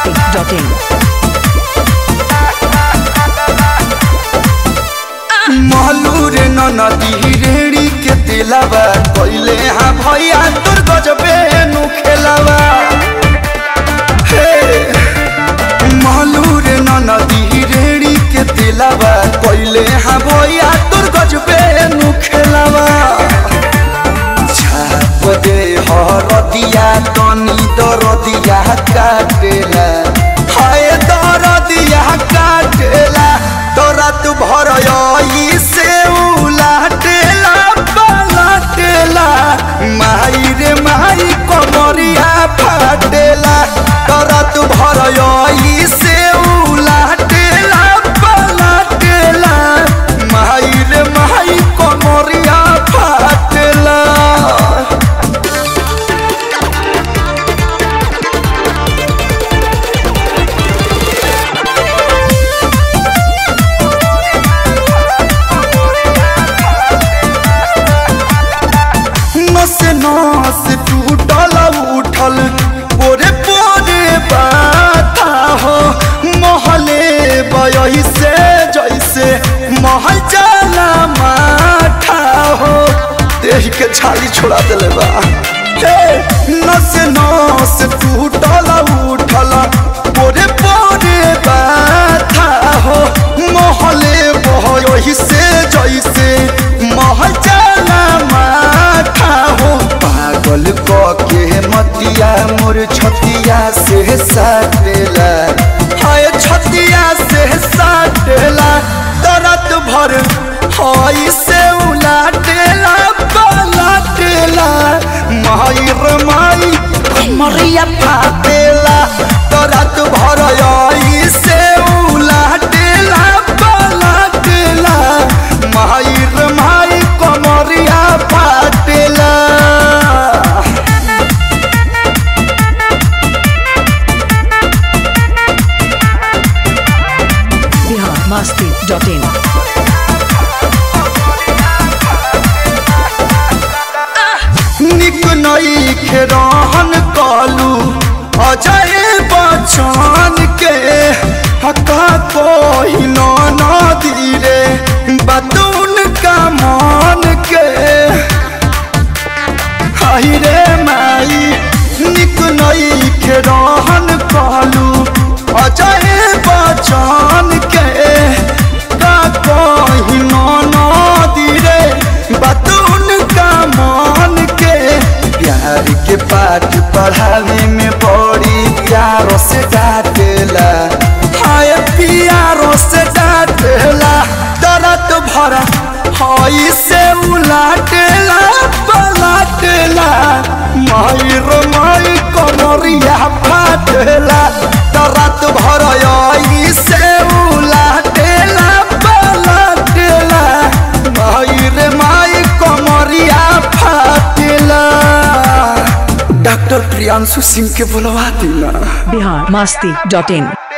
masti.in. महलूर नदी रेड़ी के दिलावा पहले हाँ भैया तोर गजबे नु खेलावा हे महलूर नदी रेड़ी के दिलावा पहले हाँ भैया तोर गजबे नु खेलावा छाप दे हरदिया तनी दरदिया काटेला हाय दरदिया काटेला तोरा तू भर से उलाटेला पलटेला माई रे माई कमरिया फाटेला तोरा तू भर से उलाटेला पलटेला माई रे माई कमरिया फाटेला नस नस टूटल उठल पोरे पोरे बाता हो महले बयही से जैसे महल जाला माठा हो देह के छाली छोड़ा दिले बा हे नस नस टूटल उठल पोरे पोरे बाता हो महले बयही से जैसे महल जाला माठा हो पागल क के मतिया मोर छतिया से साटेला हाय छतिया से साटेला दरद भर हाय से उलाटेला पलाटेला माई रे माई कमरिया फाटेला दरद भर आई से उलाटेला पलाटेला माई रे माई कमरिया फाटेला Bihar masti.in. निक नई रहन कालू अजय बच्चन के हका कोई ना धीरे बतून का मान के हाय रे माई निक नई रहन कालू अजय बच्चन के का कोई ना धीरे बतून का मान के प्यार के पाठ पढ़ावे में बड़ी प्यारो से डांटेला हाय प्यारो से डांटेला दर्द भरा हाय से उलाटेला पलाटेला माई रो माई कमरिया फाटेला दर्द भरा आई से उलाटेला पलाटेला माई रे माई कमरिया फाटेला डॉक्टर प्रियांशु सिंह के बुलवा देना Bihar masti.in.